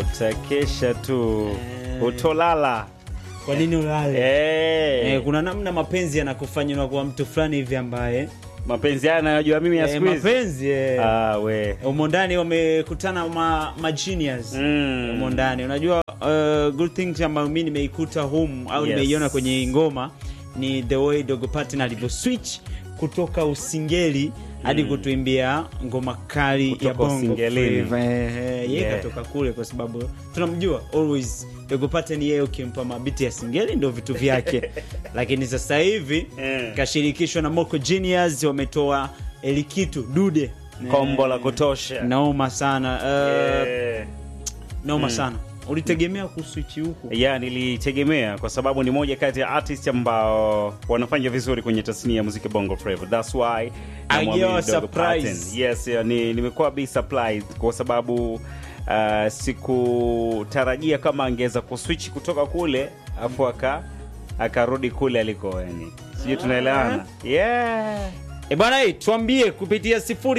utakesha tu Eh. utolala kwa nini ulale Eh, Eh, kuna namna mapenzi yanakufanya unakuwa mtu fulani hivi ambaye mapenzi haya nayojua mimi ya eh, siku hizi mapenzi eh, Ah, we umo ndani wamekutana ma, ma genius Mm. umo ndani unajua uh, good things ambayo mi nimeikuta humu au Yes. nimeiona kwenye hii ngoma ni the way dogo patin alivyo switch kutoka usingeli hadi kutuimbia ngoma kali ya Kutoka bongo usingelini. flava. Eh, eh, ye Yeah. katoka kule kwa sababu tunamjua always dogo patin yeye ukimpa mabiti ya singeli ndio vitu vyake lakini sasa hivi Eh. kashirikishwa na Moko Genius wametoa elikitu dude kombo la Eh, kutosha naoma sana uh, Eh. naoma sana ulitegemea kuswichi huku ya nilitegemea kwa sababu ni moja kati ya artist ambao wanafanya vizuri kwenye tasnia ya muziki bongo flava thats why namwamini Agiwa Dogo surprise. Paten. yes ya, ni, nimekuwa be surprised kwa sababu uh, sikutarajia kama angeweza kuswitch kutoka kule afu aka akarudi kule aliko yani sijui tunaelewana yeah E bana, hii tuambie kupitia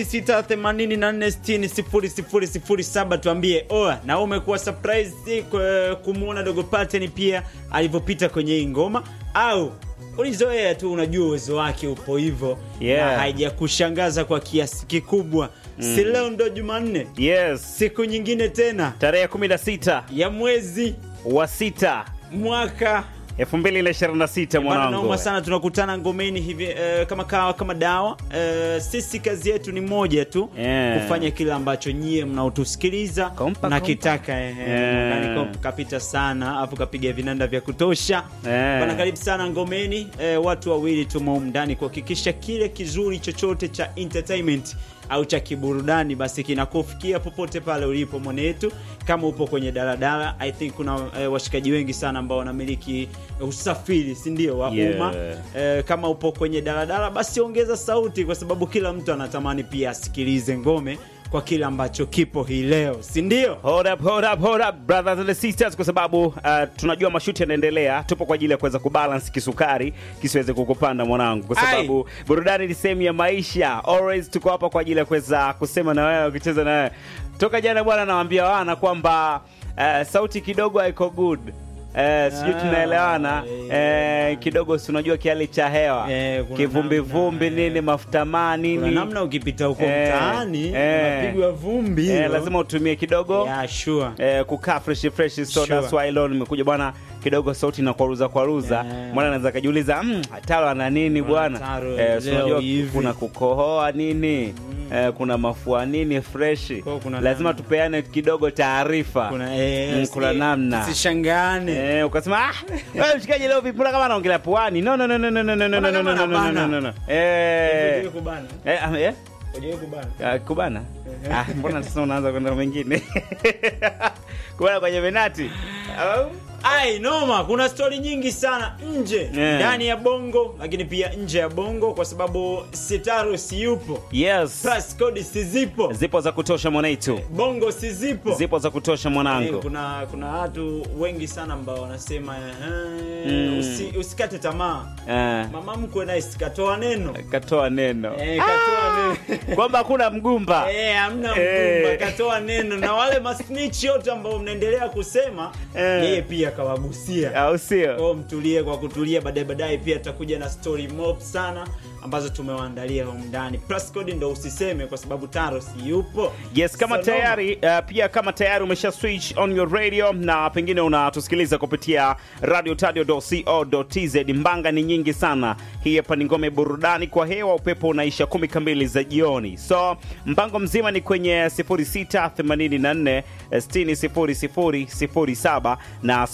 0684600007 tuambie oa na wewe umekuwa surprise kwa kumuona Dogo Paten pia alivyopita kwenye hii ngoma au ulizoea tu unajua uwezo wake upo hivyo Yeah. na haijakushangaza kwa kiasi kikubwa si leo ndo Jumanne yes siku nyingine tena tarehe 16 ya mwezi wa sita mwaka 2026 Bana, mwanangu naoma sana tunakutana ngomeni hivi eh, kama kawa kama dawa eh, sisi kazi yetu ni moja tu Yeah. kufanya kile ambacho nyie mnaotusikiliza Kompa, mnakitaka eh, eh, Yeah. mwakani kompa kapita sana afu kapiga vinanda vya kutosha Yeah. bana karibu sana ngomeni eh, watu wawili tumo humu ndani kuhakikisha kile kizuri chochote cha entertainment au cha kiburudani basi kinakufikia popote pale ulipo mwanetu kama upo kwenye daladala i think kuna eh, washikaji wengi sana ambao wanamiliki usafiri si ndio wa Yeah. umma eh, kama upo kwenye daladala basi ongeza sauti kwa sababu kila mtu anatamani pia asikilize ngome kwa kile ambacho kipo hii leo si ndio Hold up, hold up, hold up, brothers and sisters, kwa sababu uh, tunajua mashuti yanaendelea. Tupo kwa ajili ya kuweza kubalance kisukari kisiweze kukupanda mwanangu, kwa Ai. sababu burudani ni sehemu ya maisha. Always tuko hapa kwa ajili ya kuweza kusema na wewe, kucheza na wewe. Toka jana bwana, nawaambia wana kwamba uh, sauti kidogo haiko good Eh, sijui Ah, tunaelewana eh, kidogo si unajua kiali cha hewa Eh, kuna kivumbi namna, vumbi eh. nini mafuta maa nini kuna namna ukipita huko Eh, mtaani eh. unapigwa vumbi eh, hilo. lazima utumie kidogo yeah, sure. eh, kukaa fresh fresh so Sure. that's why leo nimekuja bwana kidogo sauti na kwaruza kwaruza Yeah. mwana anaweza kajiuliza mm, taro ana nini bwana Taro, eh, si leo unajua hivi. kuna kukohoa nini eh, kuna mafua nini fresh Kwa kuna lazima namna. tupeane kidogo taarifa kuna, eh, Mm, si- kuna namna sishangane Eh, ukasema ah, wewe mshikaji leo vipi mbona kama anaongelea puani no no no no no no no no no Mbona no kama no no no anabana? no no eh Hujawahi kubana? eh ah, eh Hujawahi kubana? Ah, kubana ah, mbona sasa unaanza kwenda mengine kubana kwenye venati Au? ai noma kuna stori nyingi sana nje Yeah. ndani ya bongo lakini pia nje ya bongo kwa sababu sitaro siyupo yes Plus code sizipo zipo za kutosha mwanaitu bongo sizipo zipo za kutosha Eh, mwanangu kuna kuna watu wengi sana ambao wanasema eh, Mm. usi, usikate tamaa Eh, mama mkwe naye sikatoa neno katoa neno eh, katoa neno kwamba hakuna mgumba Eh, hamna Eh. mgumba katoa neno na wale masnitch yote ambao mnaendelea kusema Eh. yeye pia kawagusia au sio kwao mtulie kwa kutulia baadaye baadaye pia tutakuja na story mob sana ambazo tumewaandalia humu ndani plus code ndo usiseme kwa sababu taro si yupo yes kama So, tayari uh, pia kama tayari umesha switch on your radio na pengine unatusikiliza kupitia radio tz mbanga ni nyingi sana hii hapa ni ngome burudani kwa hewa upepo unaisha kumi kamili za jioni so mpango mzima ni kwenye 0684 600007 na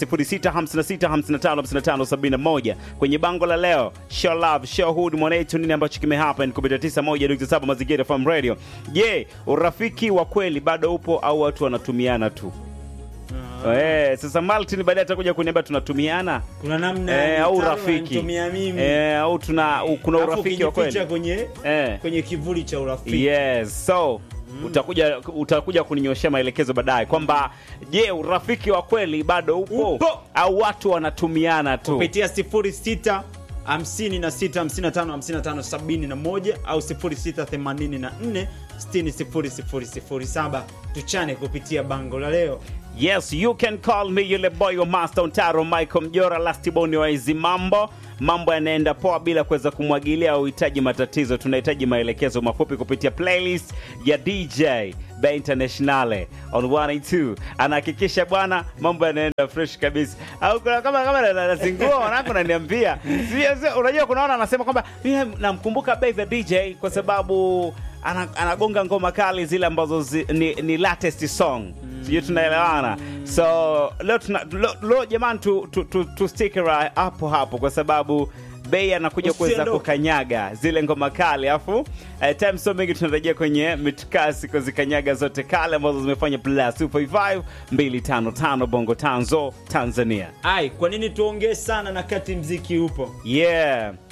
0656555571 kwenye bango la leo show love show hood mwanetu nini ambacho kimehappen kupitia 91.7 mazingira FM radio je urafiki wa kweli bado upo au watu wanatumiana tu Eh, sasa Martin baadaye atakuja kuniambia tunatumiana kuna namna eh, ya au Taro rafiki ananitumia mimi eh, au tuna u- kuna Alafu urafiki wa ukijificha kweli kwenye eh. kwenye kivuli cha urafiki yes so utakuja utakuja kuninyoshea maelekezo baadaye kwamba je urafiki wa kweli bado upo, Upo. au watu wanatumiana tu kupitia 06 56 55 55 71 au 0684 60 007 tuchane kupitia bango la leo Yes, you can call me yule boy wa Master Ontaro Michael Mjora Lastiboni wa hizi mambo. Mambo yanaenda poa bila kuweza kumwagilia uhitaji matatizo. Tunahitaji maelekezo mafupi kupitia playlist ya DJ Bay Internationale on 182. Anahakikisha bwana mambo yanaenda fresh kabisa. Au kuna kama kama anazingua wanako ananiambia. Sio sio unajua kuna wana anasema kwamba mimi namkumbuka Bay the DJ kwa sababu ana, anagonga ngoma kali zile ambazo zi, ni, ni latest song sijui tunaelewana so leo tuna, leo, leo jamani tu, tu, tu, tu stick ra- hapo hapo kwa sababu bei anakuja kuweza Usiondoke. kukanyaga zile ngoma kali afu uh, time so mingi tunarejea kwenye mitukasi kuzikanyaga zote kale ambazo zimefanya plus 255 255 bongo tanzo tanzania ai kwa nini tuongee sana na kati mziki upo yeah